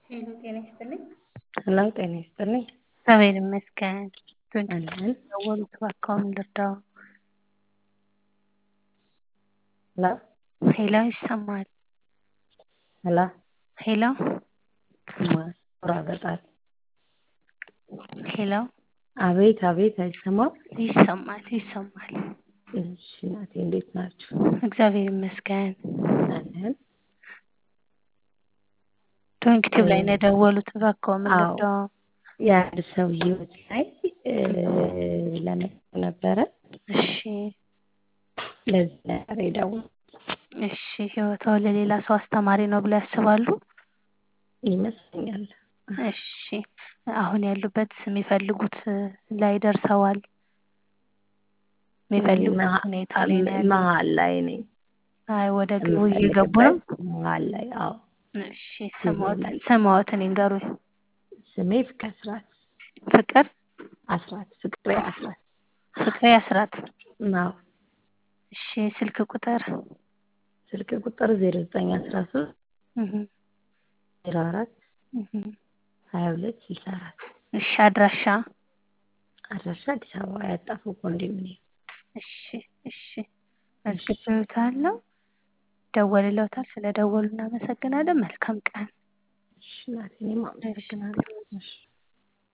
ሄሎ ጤና ይስጥልኝ። ሄሎ ጤና ይስጥልኝ። እግዚአብሔር ይመስገን። ዶንኪ አለን ደወሉት እባክዎ ምን ልርዳዎ? ሄሎ ሄሎ ይሰማል። ሄሎ ሄሎ ይቆራረጣል። ሄሎ አቤት አቤት አይሰማም? ይሰማል ይሰማል። እሺ እናቴ እንዴት ናችሁ? እግዚአብሔር ይመስገን። አለን ዶንኪ ቲዩብ ላይ ነው የደወሉት እባክዎ ምን አዎ። ልርዳዎ? የአንድ ሰው ህይወት ላይ ለመጠየቅ ነበረ። እሺ ለዚህ ነበር የደወልኩት እሺ ህይወትዎ ለሌላ ሰው አስተማሪ ነው ብለው ያስባሉ? ይመስለኛል። እሺ አሁን ያሉበት የሚፈልጉት ላይ ደርሰዋል? የሚፈልጉት መሀ- ሁኔታ ላይ ነው ያሉት? መሀል ላይ ነኝ። አይ ወደ ግቡ እየገቡ ነው? የምፈልግበት መሀል ላይ አዎ። እሺ ስምዎትን ስምዎትን ይንገሩኝ? ስሜ ፍቅረ አስራት ፍቅር አስራት ፍቅሬ አስራት ፍቅሬ አስራት አዎ። እሺ ስልክ ቁጥር? ስልክ ቁጥር ዜሮ ዘጠኝ አስራ ሶስት እህ ዜሮ አራት እህ ሀያ ሁለት ስልሳ አራት እሺ አድራሻ? አድራሻ አዲስ አበባ ያጣፉ ኮንዶሚኒየም። እሺ እሺ መዝግቤዎታለሁ። ይደወልልዎታል። ስለደወሉ እናመሰግናለን። መልካም ቀን። እሺ እናቴ እኔም አመሰግናለሁ። እሺ